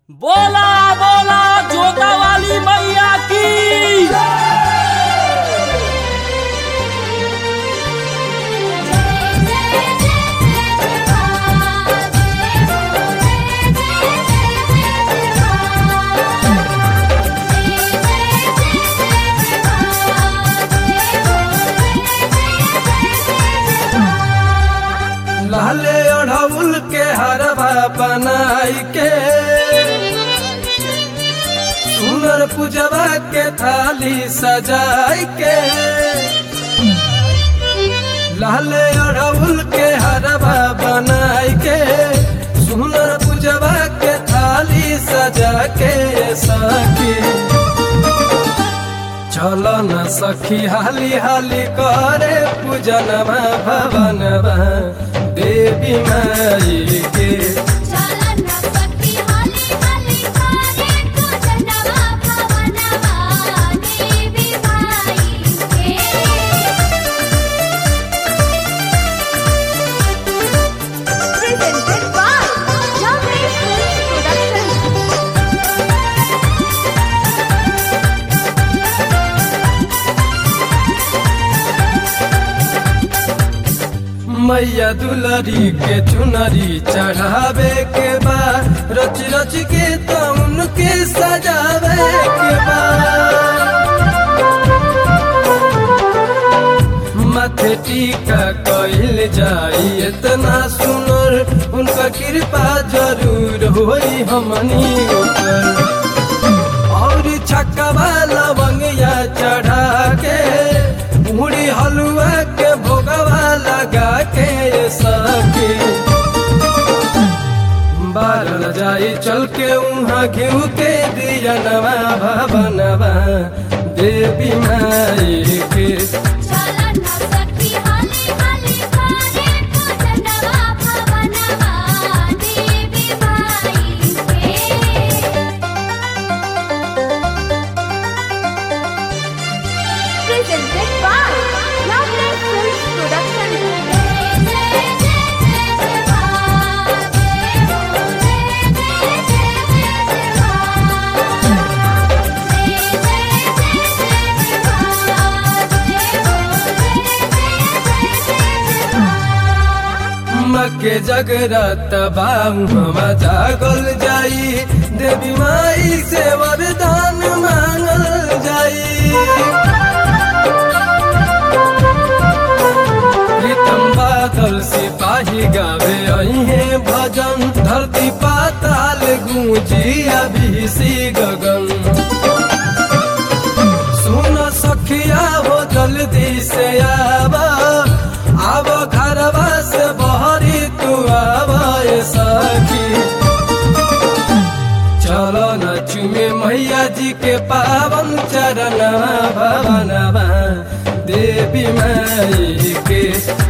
बोला बोला जोता वाली मैया की लाले अढ़ौल के हरवा बनाई के सुनर पूजवा के थाली सजाई के लाले अढ़ौल के हरवा बनाई के सुनर पूजवा के थाली सजा के सखी चल न सखी हाली हाली करे पूजनवा भवनवा देवी माई के Presented by Jamaican Productions. मैया दुलरी के चुनरी चढ़ावे के बा रच रच के तो उनके सजावे के बा माथे टीका कइल जाई इतना सुनर उनका कृपा जरूर होई हमनी ऊपर और छक्का लवंगिया चढ़ा के मुड़ी हलुआ के भोगवा लगा के सके बारल जाई चल के उहाँ घिउ के दिया नवा भवनवा देवी माई के Presented by Loveland Films Productions. मके जगरत बाऊ हम जागल जाई देवी माई से वरदान मांगल जाई प्रीतम बादल सिपाही गावे अहे भजन धरती पाताल गूंजी अभिषी गगन सुन सखिया हो जल्दी से आवा आव घरवा से बहरी तू आवा ए सखी चलो न चुमे मैया जी के पावन चरणवा भवनवा देवी माई के